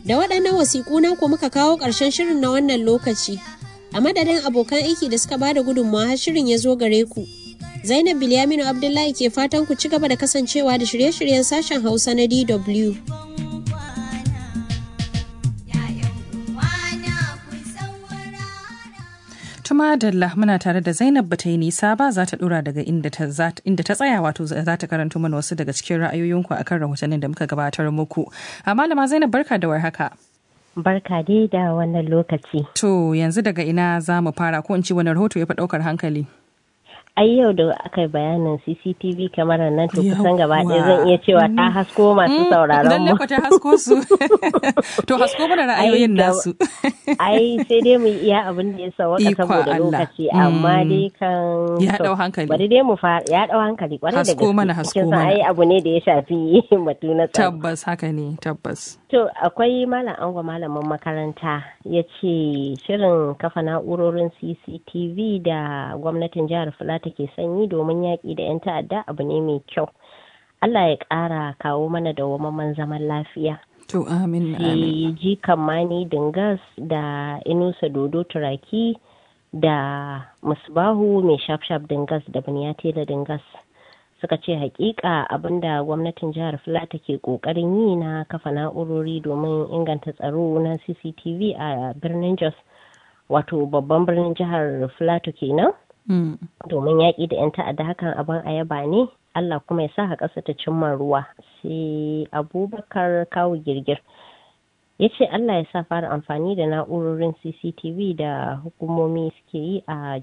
Da waɗannan wasiƙu na ku muka kawo ƙarshen shirin na wannan lokaci. A madadin abokan aiki da suka bada gudunmawa har shirin ya zo gare ku. Zainab Bilyaminu Abdullahi ke fatan ku ci gaba da kasancewa da shirye-shiryen sashen Hausa na DW. Tuma Dalla muna tare da Zainab bata yi nisa ba za ta dora daga inda ta tsaya wato za ta karanto mana wasu daga cikin ra'ayoyinku akan rahotannin da muka gabatar muku. A malama Zainab barka da warhaka. Barka dai da wannan lokaci. To yanzu daga ina za mu fara ko in ci wani rahoto ya fi ɗaukar hankali? ai yau da aka yi bayanin CCTV kamarar nan to kusan gaba ɗaya zan iya cewa ta hasko masu sauraron mu. Lalle ta hasko su. To hasko mana ra'ayoyin nasu. Ai sai dai mu iya abin da ya sawaka saboda lokaci amma dai kan ya dau hankali. Bari dai mu fara ya dau hankali kwarai da gaske. Hasko mana hasko mana. ai abu ne da ya shafi batu na tsaro. Tabbas haka ne tabbas. To akwai malam ango malamin makaranta ya ce shirin kafa na'urorin CCTV da gwamnatin jihar Filata ke sanyi domin yaƙi da 'yan ta'adda abu ne mai kyau. Allah ya ƙara kawo mana da wamaman zaman lafiya. To amin amin. ji kammani dingas da inusa dodo turaki da musbahu mai shaf-shaf dingas da buniyatela dingas. suka ce hakika abinda gwamnatin jihar filata ke kokarin yi na kafa na'urori domin inganta tsaro na cctv a birnin jos wato babban birnin jihar filato kenan domin yaƙi da 'yan ta'adda hakan abin ayaba ne allah kuma ya sa ƙasa ta cimma ruwa sai abubakar kawo girgir ya ce Allah ya sa fara amfani da na'urorin CCTV da hukumomi suke yi a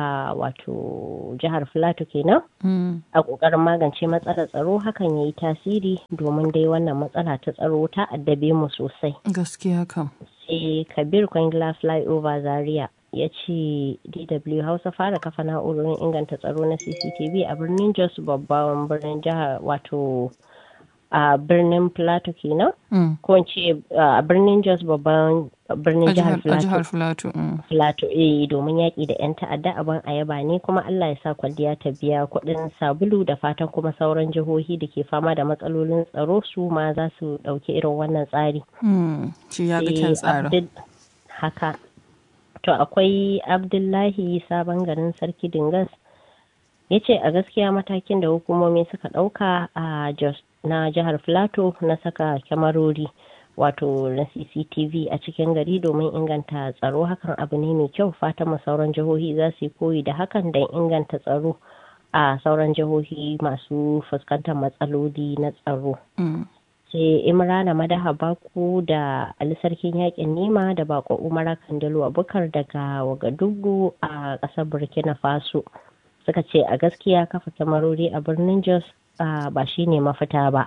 wato jihar Filato kenan a ƙoƙarin magance matsalar tsaro hakan ya yi tasiri domin dai wannan matsala ta tsaro ta addabe mu sosai. Gaskiya kam. Sai Kabir Kwangila Flyover Zaria ya ce DW Hausa fara kafa na'urorin inganta tsaro na CCTV a birnin Jos babban birnin jihar wato a birnin plateau kenan ko in ce a birnin jos babban birnin jihar plateau plateau eh domin yaƙi da 'yan ta'adda abin ayaba ne kuma allah ya sa kwalliya ta biya kuɗin sabulu da fatan kuma sauran jihohi da ke fama da matsalolin tsaro su ma za su ɗauki irin wannan tsari shi ya ga tsarin haka to akwai abdullahi sabon garin sarki dingas ya ce a gaskiya matakin da hukumomi suka ɗauka a jos na jihar Filato na saka kyamarori wato na CCTV a cikin gari domin inganta tsaro hakan abu ne mai kyau fatan sauran jihohi za su yi koyi da hakan don inganta tsaro a sauran jihohi masu fuskantar matsaloli na tsaro. sai imrana madaha baku da ali sarkin yakin nema da bako umara kandalo abubakar daga wagadugu a ƙasar burkina faso suka ce a gaskiya kafa kyamarori a birnin jos ba shi ne mafita ba.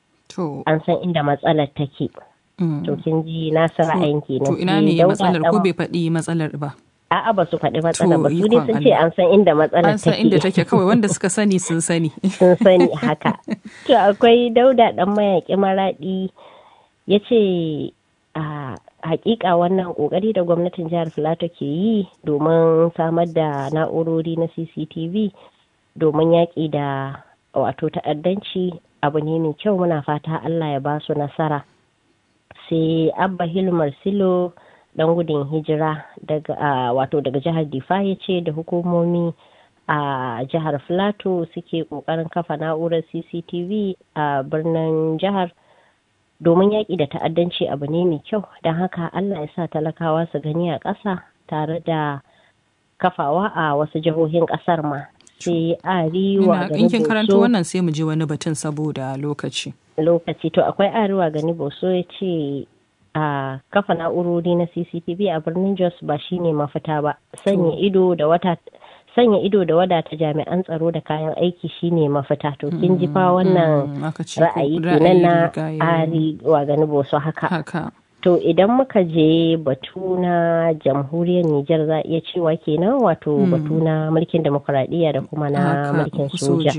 An san inda matsalar take. To kin ji na san ra'ayin kenan. To ina ne matsalar ko bai faɗi matsalar ba? A'a ba su faɗi matsalar ba su ne sun ce an san inda matsalar take. An san inda take kawai wanda suka sani sun sani. Sun sani haka. To akwai dauda dan mayaƙi maraɗi ya ce a hakika wannan kokari da gwamnatin jihar Filato ke yi domin samar da na'urori na CCTV domin yaƙi da wato ta'addanci abu ne mai kyau muna fata Allah ya ba su nasara sai abba hilmar silo dan gudun hijira daga wato daga jihar difa ya ce da hukumomi a jihar filato suke kokarin kafa na'urar cctv a birnin jihar domin yaƙi da ta'addanci abu ne mai kyau don haka Allah ya sa talakawa su gani a ƙasa tare da kafawa a wasu jihohin ƙasar ma sai arewa ga in kin karanto wannan sai mu je wani batun saboda lokaci lokaci to akwai arewa gani boso ya ce a kafa na'urori na cctv a birnin jos ba shine mafita ba sanya ido da wata sanya ido da wadata jami'an tsaro da kayan aiki shine mafita to kin ji fa wannan ra'ayi kenan na arewa gani boso haka To idan muka je batu na jamhuriyar Nijar za a iya cewa kenan wato batu na mulkin demokuraɗiyya da kuma na mulkin soja.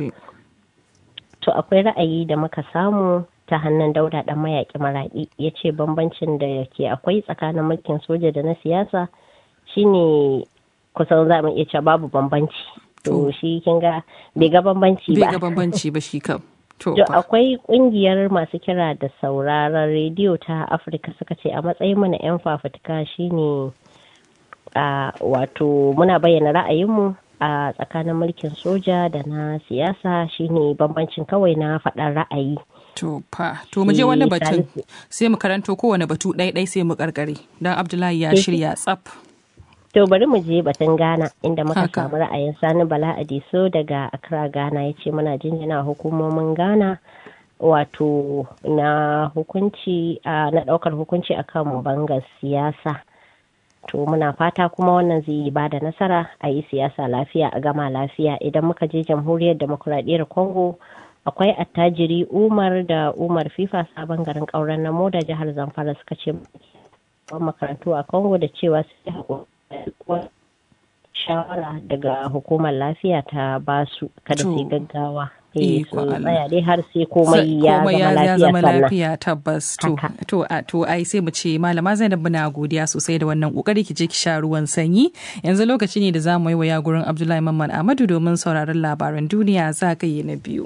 To akwai ra'ayi da muka samu ta hannun dauda ɗan mayaƙi maraɗi ya ce bambancin da ke akwai tsakanin mulkin soja da na siyasa shine kusan za mu iya cewa babu bambanci. To shi kin ga bai ga bambanci ba. Bai ga bambanci ba shi kam. To Jo, fa. akwai kungiyar masu kira da sauraron rediyo ta Afirka suka ce a matsayin mu na 'yan fafutuka shine a wato muna bayyana ra'ayinmu a tsakanin mulkin soja da na siyasa shine bambancin kawai na faɗar ra'ayi. To fa, to mu je wani Eh, batun Salisu. sai mu karanto kowane batu ɗai-ɗai sai mu karkare. Don Abdullahi ya Eh. shirya tsaf. To bari mu je batun Ghana inda muka Haka. samu ra'ayin Sani Bala Adiso daga Accra Ghana ya ce muna jinjina hukumomin Ghana wato na hukunci a na daukar hukunci akan bangar siyasa. To muna fata kuma wannan zai ba da nasara a yi siyasa lafiya a gama lafiya idan muka je jamhuriyar demokuraɗiyyar Congo akwai attajiri Umar da Umar FIFA sabon garin ƙauren namo da jihar Zamfara suka ce makarantu a Congo da cewa su haƙuri shawara daga hukumar lafiya ta basu kada su yi To. gaggawa eh su Ikon Allah. tsaya dai har sai komai ya komai zama ya lafiya zama sannan lafiya tabbas to Haka. to a- to ai sai mu ce malama Zainab muna godiya sosai da wannan kokari ki je ki sha ruwan sanyi yanzu lokaci ne da za mu yi waya gurin Abdullahi Mamman Ahmadu domin sauraron labaran duniya zagaye na biyu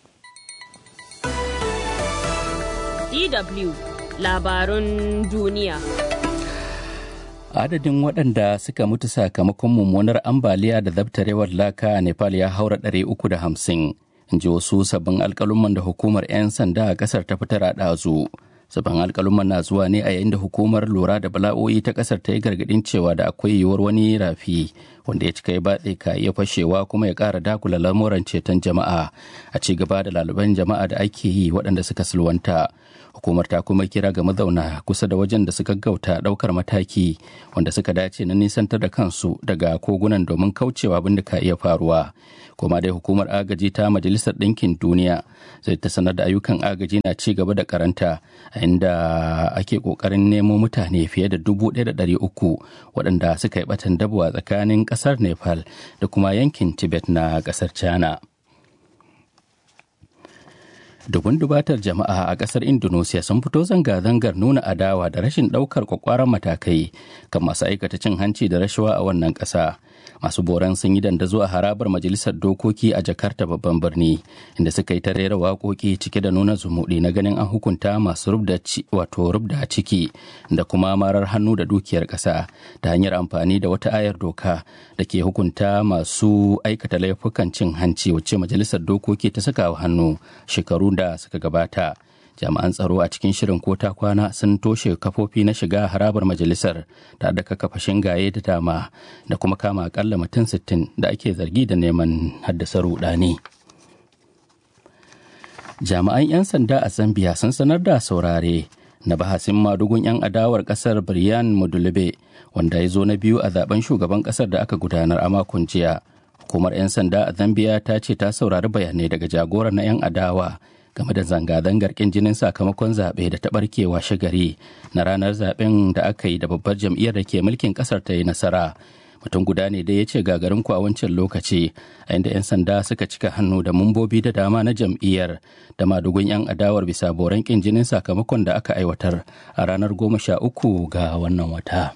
DW labarun duniya. Adadin waɗanda suka mutu sakamakon mummunar ambaliya da zabtarewar laka a Nepal ya haura ɗari uku da hamsin. In ji wasu sabbin alƙaluman da hukumar 'yan sanda a ƙasar ta fitar a ɗazu. Sabbin alƙaluman na zuwa ne a yayin da hukumar lura da bala'o'i ta ƙasar ta yi gargaɗin cewa da akwai yiwuwar wani rafi wanda ya cika ya batse ka iya fashewa kuma ya ƙara dakula lamuran ceton jama'a a ci gaba da laluban jama'a da ake yi waɗanda suka sulwanta. hukumar ta kuma kira ga mazauna kusa da wajen da suka gauta daukar mataki wanda suka dace na nisantar da kansu daga kogunan domin kaucewa abin da ka iya faruwa kuma dai hukumar agaji ta majalisar ɗinkin duniya zai ta sanar da ayyukan agaji na ci gaba da karanta a inda ake kokarin nemo mutane fiye da dubu ɗaya da ɗari uku waɗanda suka yi batan dabo a tsakanin ƙasar nepal da kuma yankin tibet na ƙasar china dubun dubatar jama'a a kasar indonesia sun fito zanga-zangar nuna adawa da rashin daukar kwakwaran matakai kan masu aikata cin hanci da rashawa a wannan kasa masu boran sun yi dandazo a harabar majalisar dokoki a jakarta babban birni inda suka yi ta rera waƙoƙi cike da nuna zumuɗi na ganin an hukunta masu rubda wato rubda ciki da kuma marar hannu da dukiyar ƙasa ta hanyar amfani da wata ayar doka da ke hukunta masu aikata laifukan cin hanci wacce majalisar dokoki ta saka wa hannu shekaru da suka gabata jami'an tsaro a cikin shirin kota kwana sun toshe kafofi na shiga harabar majalisar tare da kakkafa shingaye da dama da kuma kama akalla mutum 60 da ake zargi da neman haddasa rudani jami'an 'yan sanda a zambia sun sanar da saurare na bahasin madugun 'yan adawar kasar brian mudulube wanda ya zo na biyu a zaben shugaban kasar da aka gudanar a makon jiya hukumar 'yan sanda a zambia ta ce ta saurari bayanai daga jagoran na 'yan adawa game da zanga-zangar kin jinin sakamakon zaɓe da ta ɓarkewa shagari na ranar zaɓen da aka yi da babbar jam'iyyar da ke mulkin ƙasar ta yi nasara mutum guda ne da ya ce gagarin ku a wancan lokaci a inda 'yan sanda suka cika hannu da mambobi da dama na jam'iyyar da madugun 'yan adawar bisa boran kin jinin sakamakon da aka aiwatar a ranar goma sha uku ga wannan wata.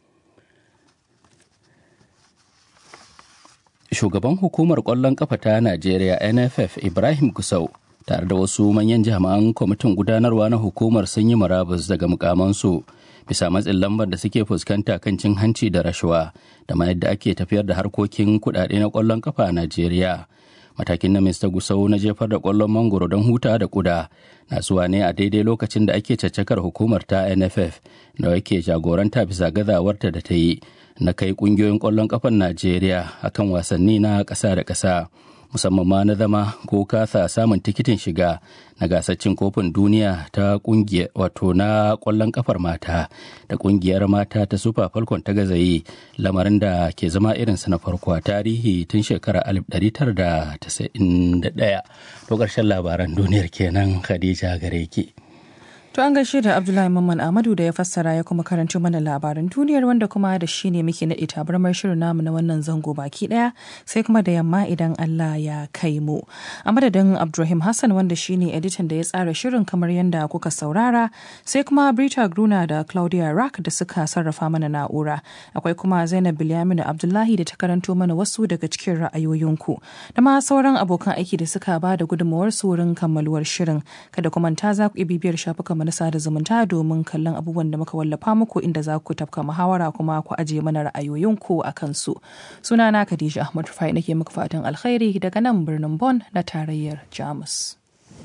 shugaban hukumar ƙwallon ƙafa ta najeriya nff ibrahim gusau tare da wasu manyan jami'an kwamitin gudanarwa na hukumar sun yi murabus daga mukamansu bisa matsin lambar da suke fuskanta kan cin hanci da rashawa da ma yadda ake tafiyar da harkokin kudade na kwallon kafa a Najeriya. Matakin na Mr. Gusau na jefar da kwallon mangoro don huta da kuda na zuwa ne a daidai lokacin da ake caccakar hukumar ta NFF da yake jagoranta bisa gazawarta da ta yi na kai kungiyoyin kwallon kafan Najeriya akan wasanni na ƙasa da ƙasa. musamman ma na zama ko kasa samun tikitin shiga na gasar cin kofin duniya ta kungiyar wato na kwallon kafar mata da kungiyar mata ta super falcon ta gazaye lamarin da ke zama irinsa na farko a tarihi tun shekarar 1991 to ƙarshen labaran duniyar kenan khadija gare ki. To an gaishe da Abdullahi Mamman Ahmadu da ya fassara ya kuma karanto mana labaran duniyar wanda kuma da shi ne muke naɗe tabarmar shirin namu na wannan zango baki ɗaya sai kuma da yamma idan Allah ya kai mu. A madadin Abdulrahim Hassan wanda shi ne editan da ya tsara shirin kamar yadda kuka saurara sai kuma Brita Gruna da Claudia Rack da suka sarrafa mana na'ura. Akwai kuma Zainab Bilyaminu Abdullahi da ta karanto mana wasu daga cikin ra'ayoyinku da ma sauran abokan aiki da suka ba da gudunmawar su wurin kammaluwar shirin. Kada kuma ta za ku iya bibiyar shafukan na sada zumunta domin kallon abubuwan da muka wallafa muku inda za ku tafka muhawara kuma ku ajiye mana ra'ayoyinku a kansu. Sunana Khadija Ahmad Rufai nake muku fatan alkhairi daga nan birnin Bonn na tarayyar Jamus.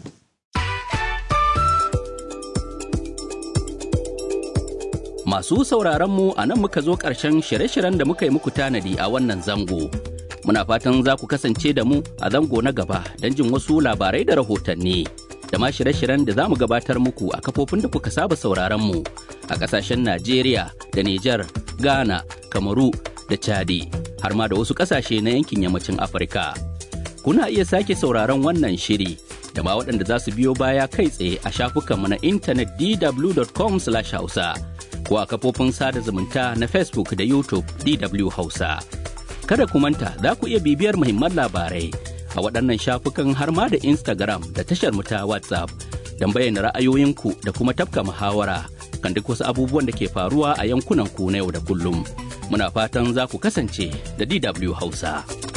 Masu sauraron mu a nan muka zo ƙarshen shirye-shiryen da muka yi muku tanadi a wannan zango. Muna fatan za ku kasance da mu a zango na gaba don jin wasu labarai da rahotanni. da ma shirye-shiryen da za mu gabatar muku a kafofin da kuka saba sauraron mu a ƙasashen Najeriya da Nijar, Ghana, Kamaru da Chadi har ma da wasu ƙasashe na yankin yammacin Afirka. Kuna iya sake sauraron wannan shiri da ma waɗanda za su biyo baya kai tsaye a shafukanmu na intanet dw.com/hausa ko a kafofin sada zumunta na Facebook da YouTube DW Hausa. Kada ku manta za ku iya bibiyar muhimman labarai a waɗannan shafukan har ma da Instagram da tashar mu ta WhatsApp don bayyana ra'ayoyinku da kuma tafka muhawara kan duk wasu abubuwan da ke faruwa a yankunan ku na yau da kullum. Muna fatan za ku kasance da DW Hausa.